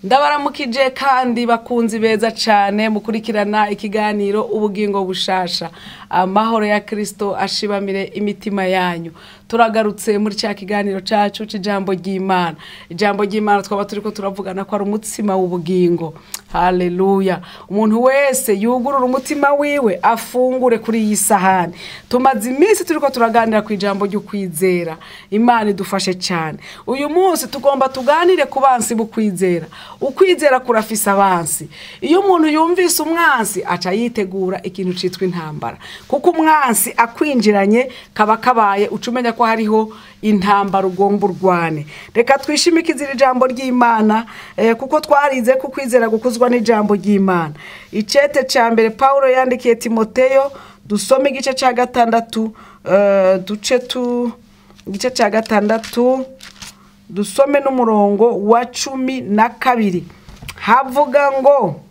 ndabaramukije kandi bakunzi beza cyane mukurikirana ikiganiro ubugingo bushasha amahoro ya kirisito ashibamire imitima yanyu turagarutse muri cya kiganiro cyacu cy'ijambo ry'imana ijambo ry'imana twaba turi ko turavugana ko ari umutsima w'ubugingo haleluya umuntu wese yugurura umutima wiwe afungure kuri iyi sahani tumaze iminsi turi ko turaganira ku ijambo ry'ukwizera imana idufashe cyane uyu munsi tugomba tuganire ku bansi b'ukwizera ukwizera kurafise abansi iyo umuntu yumvise umwansi aca yitegura ikintu cyitwa intambara kuko umwansi akwinjiranye kaba kabaye uca umenya ko hariho intambara ugomba urwane reka twishimikize iri jambo ry'imana eh, kuko twarize ko ukwizera gukuzwa n'ijambo ry'imana icete cya mbere paul yandikiye timoteyo dusome igice cya gatandatu eh, duce tu igice cya gatandatu dusome n'umurongo wa cumi na kabiri havuga ngo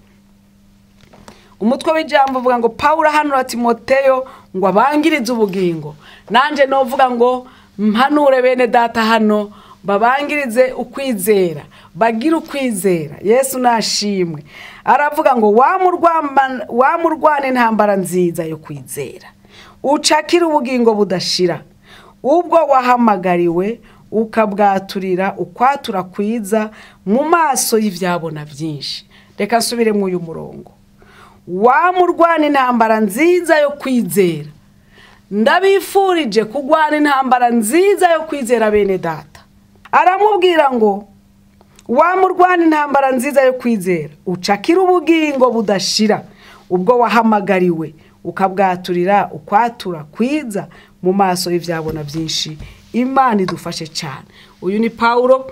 umutwe w'ijambo uvuga ngo paul ahanura timoteyo ngo abangirize ubugingo nanjye novuga ngo mpanure bene data hano babangirize ukwizera bagire ukwizera yesu nashimwe aravuga ngo wamurwana intambara nziza yo kwizera ucakire ubugingo budashira ubwo wahamagariwe ukabwaturira ukwatura kwiza mu maso y'ibyabona byinshi reka nsubire muri uyu murongo wamurwana intambara nziza yo kwizera ndabifurije kurwana intambara nziza yo kwizera bene data aramubwira ngo wamurwana intambara nziza yo kwizera ucakire ubugingo budashira ubwo wahamagariwe ukabwaturira ukwatura kwiza mu maso y'ibyabona byinshi imana idufashe cyane uyu ni paul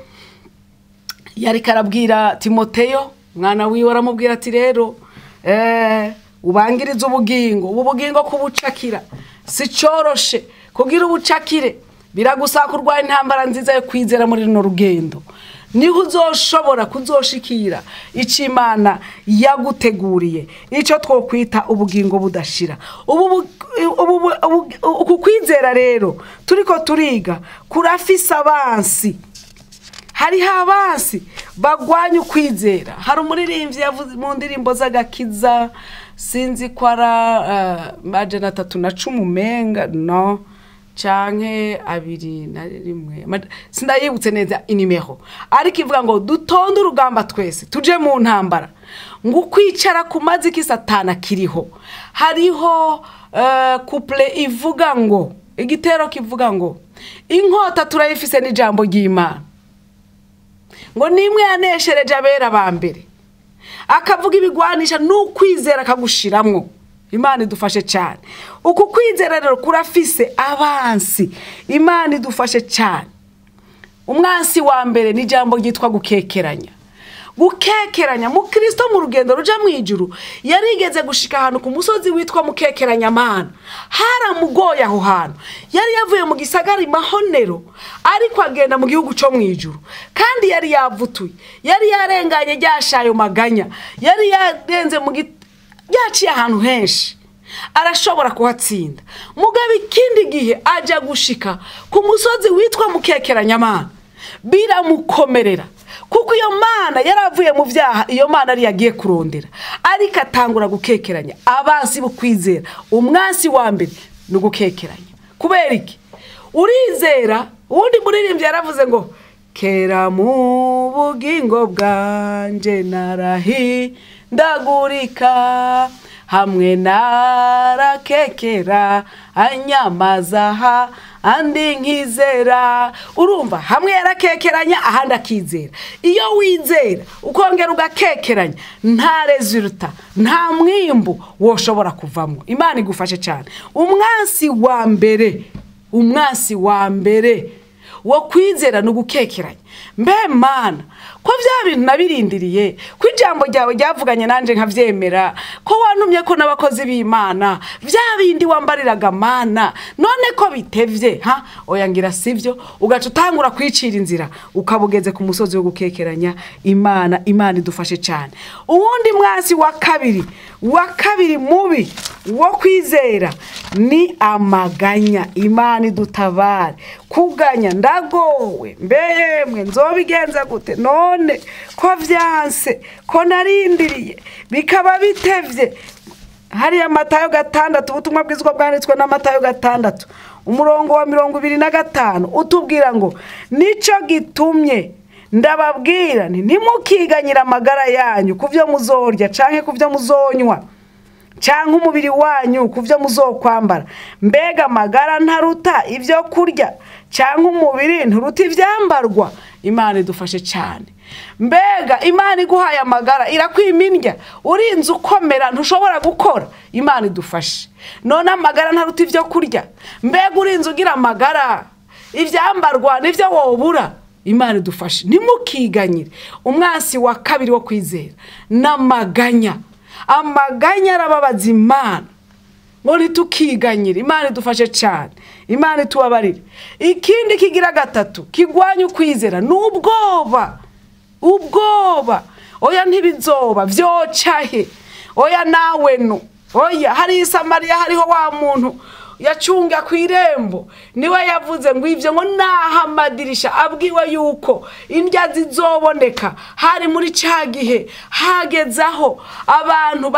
yari karabwira timoteyo mwana wiwe aramubwira ati rero ubangiriza ubugingo ubu bugingo kubucakira si cyoroshe kugira ubucakire biragusaba kurwanya intambara nziza yo kwizera muri runo rugendo niho uzoshobora kuzoshikira icyo imana yaguteguriye icyo twokwita ubugingo budashira uku kwizera rero turi ko turiga kurafise abansi hariho abansi bagwanya ukwizera hari umuririmbyi yavuze mu ndirimbo z'agakiza sinzi ko ari majana atatu na cumi umenga no canke abiri na rimwe sindayibutse neza inimero ariko ivuga ngo dutonde urugamba twese tuje mu ntambara ngo ukwicara ku mazi k'isatana kiriho hariho couple ivuga ngo igitero kivuga ngo inkota turayifise n'ijambo ry'imana ngo nimwe yaneshereje abera ba mbere akavuga ibigwanisha n'ukwizera akagushiramwo imana idufashe cyane uku kwizera rero kurafise abansi imana idufashe cyane umwansi wa mbere ni ijambo ryitwa gukekeranya gukekeranya mukristo mu rugendo ruja mu ijuru yarigeze gushika ahantu ku musozi witwa mukekeranya mana haramugoye aho hantu yari yavuye mu gisagara mahonero ariko agenda mu gihugu cyo mu ijuru kandi yari yavutuye yari yarenganye ryashayo maganya yari yarenze mu yaciye ahantu henshi arashobora kuhatsinda mugabo ikindi gihe ajya gushika ku musozi witwa mukekeranyamana biramukomerera kuko iyo mana yari avuye mu byaha iyo mana ariyo agiye kurondera ariko atangura gukekeranya abansi bukwizera umwansi wa mbere ni ugukekeranya kubera iki urizera uwundi muririmbyi yaravuze ngo kera mu bugingo bwanjye narahindagurika hamwe narakekera anyamazaha andi nkizera urumva hamwe yarakekeranya ahandi akizera iyo wizera ukongera ugakekeranya nta reziruta nta mwimbu woshobora kuvamo imana igufashe cyane umwansi wa mbere umwansi wa mbere wo kwizera ni ugukekeranya mbe mana ko bya bintu nabirindiriye ko ijambo ryawe ryavuganye nanjye nkabyemera ko wantumye ko n'abakozi b'imana bya bindi wambariraga mana none ko bitevye ha oya ngira sivyo ugaca utangura kwicira inzira ukaba ugeze ku musozi wo gukekeranya imana imana idufashe cyane uwundi mwasi wa kabiri wa kabiri mubi wo kwizera ni amaganya imana idutabare kuganya ndagowe mbemwe nzobigenza gute none ko vyanse ko narindiriye bikaba bitevye hariya matayo gatandatu ubutumwa bwizwa bwanditswe na matayo gatandatu umurongo wa mirongo ibiri na gatanu utubwira ngo nico gitumye ndababwira nti ntimukiganyire amagara yanyu ku byo muzorya canke ku byo muzonywa cyangwa umubiri wanyu ku byo muzokwambara mbega amagara ntaruta ibyo kurya cyangwa umubiri nturuta ibyambarwa imana idufashe cyane mbega imana iguhaye amagara irakwimindya urinze ukomera ntushobora gukora imana idufashe none amagara ntaruta ibyo kurya mbega urinze ugira amagara ibyambarwa nibyo wobura imana idufashe ntimukiganyire umwansi wa kabiri wo kwizera n'amaganya amaganya arababaza imana ngo ntitukiganyire imana idufashe cyane imana itubabarire ikindi kigira gatatu kigwanya ukwizera ni ubwoba ubwoba oya ntibizoba byocahe oya nawe no oya hari isamariya hariho wa muntu yacunga ku irembo niwe yavuze ngo ibyo ngo naho amadirisha abwiwe yuko indya zizoboneka hari muri cya gihe hageze aho abantu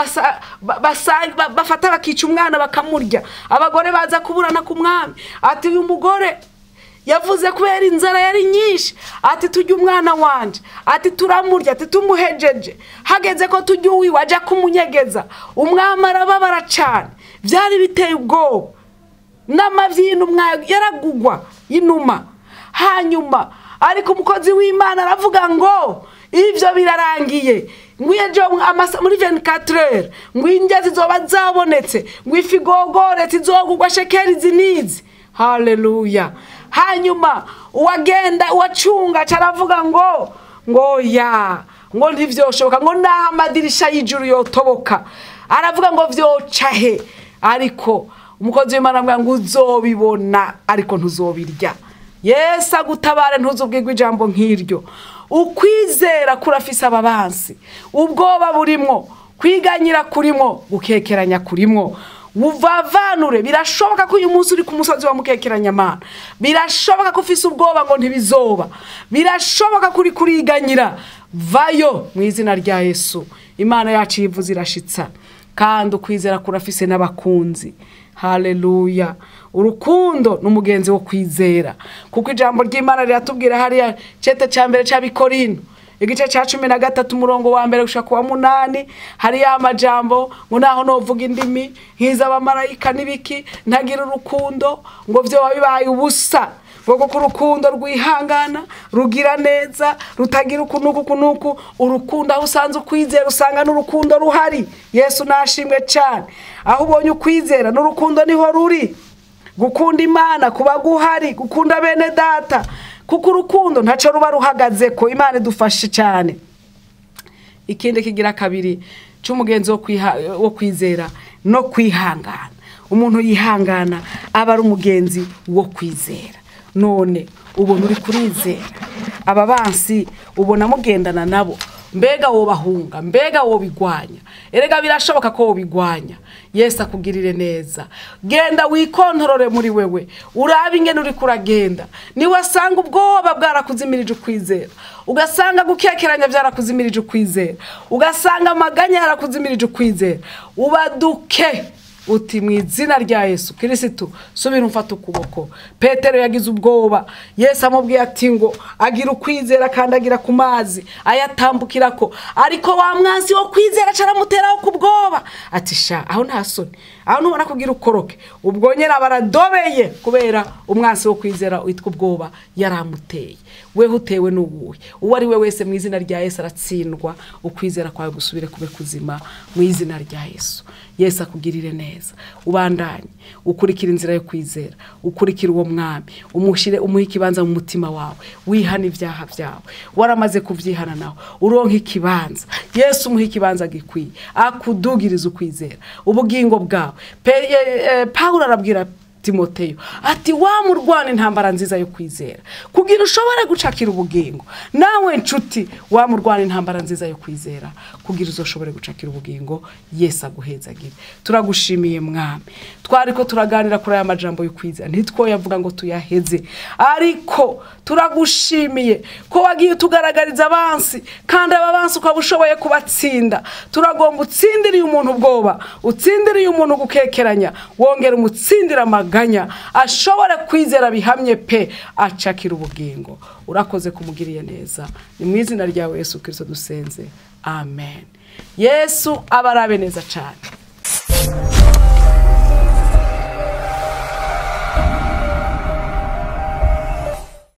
bafata bakica umwana bakamurya abagore baza kuburana ku mwami ati uyu mugore yavuze kubera inzara yari nyinshi ati tujye umwana wanjye ati turamurya ati tumuhejeje hageze ko tujya uwiwe ajya kumunyegeza umwami arababara cyane byari biteye ubwoba n'amabyi y'intumwa yaragugwa y'inuma hanyuma ariko umukozi w'imana aravuga ngo ibyo birarangiye ngo muri venikatirere ngo indya zizoba zabonetse ngo ifi igogoretse izogugwa shekeri izi n'izi hareruya hanyuma uwagenda uwacunga aravuga ngo ngo ya ngo ntibyoshoboka ngo naho amadirisha y'ijuru yotoboka aravuga ngo byocahe ariko umukozi w'imana avuga ngo uzobibona ariko ntuzobirya yesi agutabare ntuzubwirwe ijambo nk'iryo ukwizera kurafise ababansi ubwoba burimwo kwiganyira kurimwo gukekeranya kurimwo buvavanure birashoboka ko uyu munsi uri ku musozi wa mukekeranyamana birashoboka ko ufise ubwoba ngo ntibizoba birashoboka ko uri kuriganyira vayo mu izina rya yesu imana yacu yivuze irashitsa kandi ukwizera kurafise n'abakunzi hareruya urukundo ni umugenzi wo kwizera kuko ijambo ry'imana riratubwira hariya cete cya mbere cy'abikorino igice cya cumi na gatatu umurongo wa mbere gushaka kuwa munani hariya amajambo ngo naho novuga indimi nk'iz'abamarayika n'ibiki ntagira urukundo ngo byo bibaye ubusa ngo kuko urukundo rwihangana rugira neza rutagira ukunuku kunuku urukundo aho usanze ukwizera usanga n'urukundo ruhari yesu nashimwe cyane aho ubonye ukwizera n'urukundo niho ruri gukunda imana kuba guhari gukunda bene data kuko urukundo ntacyo ruba ruhagaze ko imana idufashe cyane ikindi kigira kabiri cy'umugenzi wo kwizera no kwihangana umuntu yihangana aba ari umugenzi wo kwizera none ubona uri kurizera aba bansi ubona mugendana nabo mbega wobahunga mbega wobigwanya erega birashoboka ko wobigwanya yesu akugirire neza genda wikontorore muri wewe urabe ingene uri kuragenda niwasanga ubwoba bwarakuzimirije ukwizera ugasanga gukekeranya byarakuzimirije ukwizera ugasanga amaganya yarakuzimirije ukwizera ubaduke uti mu izina rya yesu kirisitu subira umfata ukuboko petero yagize ubwoba yesu amubwiye ati ngo agira ukwizera kandi agira ku mazi ayatambukira ko ariko wa mwansi wo kwizera acaramuteraho ku bwoba ati sha aho nta soni aho ntubona kugira ukoroke ubwo nyine baradobeye kubera umwansi wo kwizera witwa ubwoba yaramuteye weho utewe n'uwuhe uwo ari we wese mu izina rya yesu aratsindwa ukwizera kwawe gusubire kube kuzima mu izina rya yesu yesu akugirire neza ubandanye ukurikira inzira yo kwizera ukurikira uwo mwami umushyire umuhe ikibanza mu mutima wawe wihana ibyaha byawe waramaze kubyihana nawe uronka ikibanza yesu umuhe ikibanza gikwiye akudugiriza ukwizera ubugingo bwawe pawulo arabwira timoteyo ati wamurwana intambara nziza yo kwizera kugira ushobore gucakira ubugingo nawe nshuti wamurwana intambara nziza yo kwizera kugira uzoshobore gucakira ubugingo yesu aguhezagire turagushimiye mwami twari ko turaganira kuri aya majambo yo kwizera ntitwoyavuga ngo tuyaheze ariko turagushimiye ko wagiye utugaragariza abansi kandi aba bansi ukaba ushoboye kubatsinda turagomba utsindiriye umuntu ubwoba utsindiriye umuntu gukekeranya wongera umutsindira amaganya ashobora kwizera bihamye pe acakira ubugingo urakoze kumugiriye neza ni mu izina ryawe yesu kirisito dusenze amen yesu aba arabe neza cyane